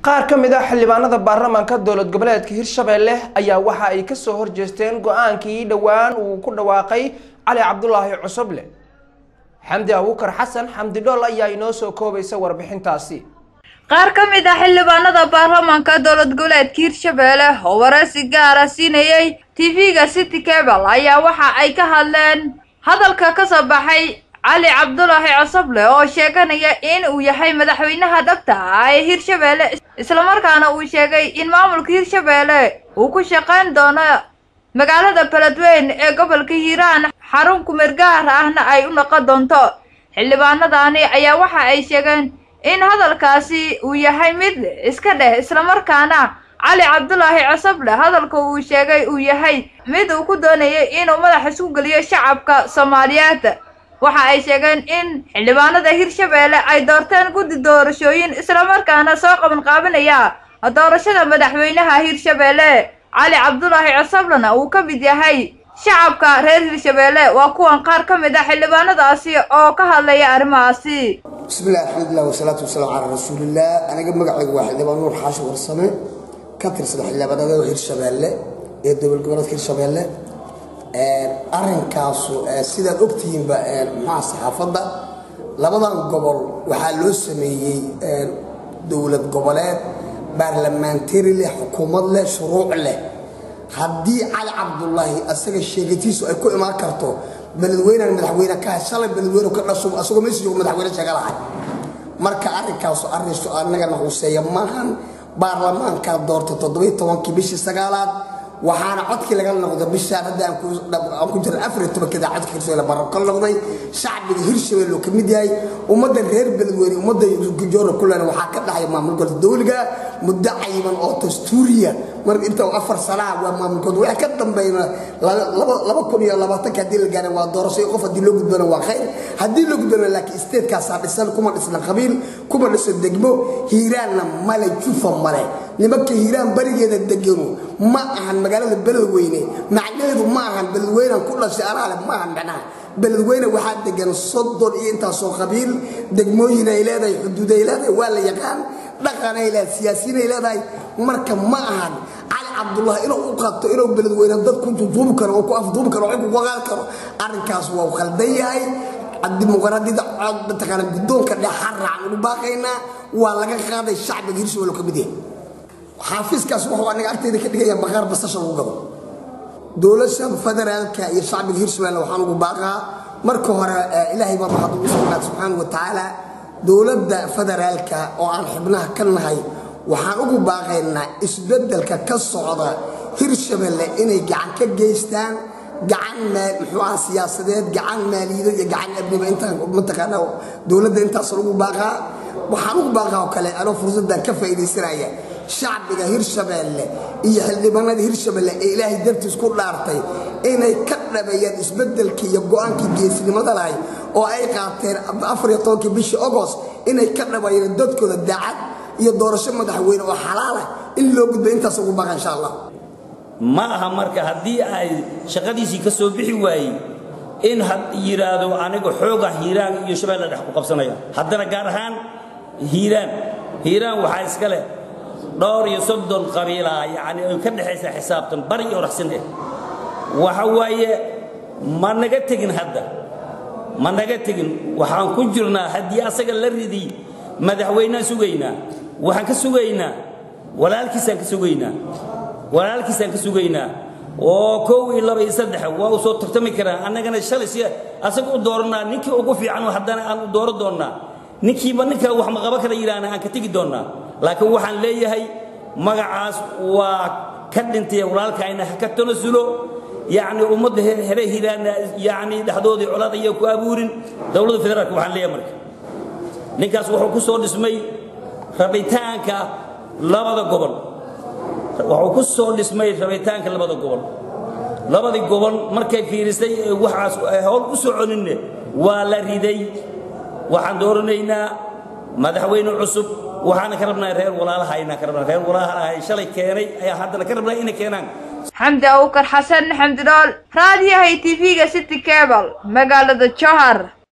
qaar ka mid ah xildhibaanada baarlamaanka dowlad goboleedka hirshabelle ayaa waxa ay kasoo horjeesteen go-aankii dhowaan uu ku dhawaaqay cali cabdulaahi cusuble xamdi abuukar xasan xamdi dhool ayaa inoo soo koobaysa warbixintaasi qaar ka mid ah xildhibaanada baarlamaanka dowlad goboleedka hirshabelle oo wareysi gaara siinayay tv-ga city cable ayaa waxa ay ka hadleen hadalka kasoo baxay cali cabdulaahi cosoble oo sheeganaya in uu yahay madaxweynaha dhabta ah ee hirshabelle islamarkaana uu sheegay in maamulka hirshabelle uu ku shaqayn doono magaalada beledweyn ee gobolka hiiraan xarun kumeergaar ahna ay u noqon doonto xildhibaanadani ayaa waxa ay sheegeen in hadalkaasi uu yahay mid iska dheh islamarkaana cali cabdulaahi cosoble hadalka uu sheegay uu yahay mid uu ku doonayay inuu madax isku geliyo shacabka soomaaliyeed waxa ay sheegeen in xildhibaanada hirshabelle ay doorteen guddi doorashooyin islamarkaana soo qaban qaabinaya doorashada madaxweynaha hirshabelle cali cabdulaahi cosoblena uu ka mid yahay shacabka reer hirshabelle waa kuwan qaar ka mid ah xildhibaanadaasi oo ka hadlaya arrimahaasi bismillahi alxamdulilah wasalaatu wasalaamu calaa rasuulillaah aniga magacaygu waa xildhibaan nuur xaashi warsame ka tirsan xildhibaanada hirshabelle ee dowlad goboleedka hirshabelle arrinkaasu sidaad ogtihiinba maxaa saxaafadda labadan gobol waxaa loo sameeyey dowlad goboleed baarlamaantari leh xukuumad leh shuruuc leh haddii cali cabdulaahi asaga sheegatiisu ay ku imaan karto beledweynan madaxweyne ka shalay beledweyne ka dhasho asagoo meesha joogo madaxweyne sheega lahay marka arrinkaasu arrinsu annagana huseeya maahan baarlamaankaa doortay toddobiy tobankii bishii sagaalaad waxaana codkii laga noqday bishaan hadda aan ku jira afariy tobankeeda codka hirshabelle barab ka noqday shacbiga hirshabelle oo ka mid yahay ummadda reer beledweyne ummadda joora kulena waxaa ka dhaxaya maamulkooda dowliga muddo cayiban oo dastuuriya marka inta afar sanaha waa maamulkooda waxay ka dambeeyna laba kun iyo labaatanka haddii la gaara waa doorasho qof haddii loo gudbana waa khayr haddii loo gudbana laakiin isteedkaasaa dhisan kuma dhisna qabiil kuma dhiso degmo hiiraanna male jufa male nimanka hiiraan barigeeda deganu ma ahan magaalada beledweyne macnaheedu ma ahan beledweynan ku dhashay anaale ma ahan macnaha beledweyne waxaa degan soddon iyo intaasoo qabiil degmooyin ay leedahay xuduud ay leedahay waa la yaqaan dhaqan ay leedahay siyaasiyiin ay leedahay marka ma ahan cali cabdullah inuu u qato inuu beledweyne dad ku duduubi karo oo ku afduubi karo oo ku waqaan karo arrinkaas waa khaldan yahay dimuqraadiyada mataqaana guddoonka dhexa raacan ugu baaqaynaa waa laga qaaday shacbiga hirshabelle ka mid yahay xaafiiskaas wuxuu aniga agteyda ka dhigaya baqaar basasha lagu gado dowladda federaalka iyo shacbiga hirshabelle waxaan ugu baaqaa marka hore ilaahay baa mahad ugu sugnaad subxaana wa tacaala dowladda federaalka oo aan xubnaha ka nahay waxaan ugu baaqaynaa isbeddelka ka socda hirshabelle inay gacan ka geystaan gacan muxuuaha siyaasadeed gacan maaliyadeed iyo gacan abniba intaan mataqaana dowladda intaas lagu baaqaa waxaan ugu baaqaa oo kale anoo fursaddan ka faa'iidaysanaya shacbiga hirshabelle iyo xildhibaanada hirshabelle ee ilaahay dartiis ku dhaartay inay ka dhabeeyaan isbedelkii iyo go-aankii geesnimada lahay oo ay qaateen afariyo tobankii bishii ogost inay ka dhabeeyaan dadkooda daacad iyo doorasho madaxweyne oo xalaalah in loo gudba intaas ugu baqa insha allah ma aha marka haddii ay shaqadiisii ka soo bixi waayey in yidhaahdo aniga xooga hiiraan iyo shabeelle dhex ku qabsanaya haddana gaar ahaan hiiraan hiiraan waxaa iska leh dhowr iyo soddon qabiilaa yacni ay ka dhexaysa xisaabtan bari iyo raxsin eh waxa waaye ma naga tegin hadda ma naga tegin waxaan ku jirnaa haddii asaga la ridiy madaxweynaan sugaynaa waxaan ka sugaynaa walaalkiisaan ka sugaynaa walaalkiisaan ka sugaynaa oo kow iyo laba iyo saddex waa u soo tartami karaa annagana shalay si asaga u dooranaa ninkii ugu fiican haddana aan u dooran doonnaa ninkiiba ninka wax ma qaban kara yidhaahna aan ka tegi doonnaa laakiin waxaan leeyahay magacaas waa ka dhintay walaalkayna ha ka tanasulo yacni ummadda here hiraana yacni dhexdoodii colaad ayaa ku abuurin dowladda federaalka waxaan leeyahay marka ninkaas wuxuu ku soo dhismay rabitaanka labada gobol wuxuu ku soo dhismay rabitaanka labada gobol labadii gobol markay fiirisay waxaas howl u soconinne waa la riday waxaan dooranaynaa madaxweyne cusub waxaana ka rabnaa reer walaalaha inaan ka rabnaa reer walaalaha shalay keenay ayaa haddana ka rabnaa inay keenaan xamdi abuukar xasan xamdi dhool raadiyahay tv-ga city cable magaalada johar